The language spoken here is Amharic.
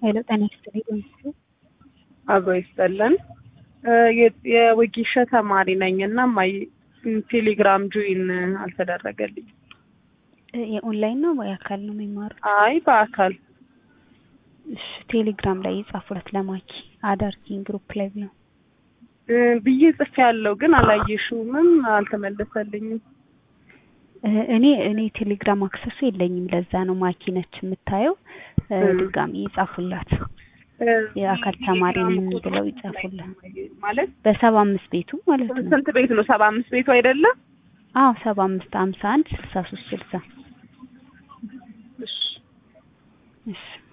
ሄሎ ጤና ይስጥልኝ በምስሉ አብሮ ይስጠለን። የወጌሻ ተማሪ ነኝ እና ማይ ቴሌግራም ጆይን አልተደረገልኝ። የኦንላይን ነው ወይ አካል ነው የሚማሩት? አይ በአካል እሺ ቴሌግራም ላይ የጻፉለት ለማኪ አዳርኪን ግሩፕ ላይ ብለው ብዬ ጽፌ ያለው ግን አላየሽውምም፣ አልተመለሰልኝም። እኔ እኔ ቴሌግራም አክሰሱ የለኝም። ለዛ ነው ማኪ ነች የምታየው። ድጋሚ ይጻፉላት የአካል ተማሪ ነኝ ብለው ይጻፉላት። ማለት በሰባ አምስት ቤቱ ማለት ነው። ስንት ቤት ነው? ሰባ አምስት ቤቱ አይደለም? አዎ ሰባ አምስት ሀምሳ አንድ ስልሳ ሶስት ስልሳ እሺ እሺ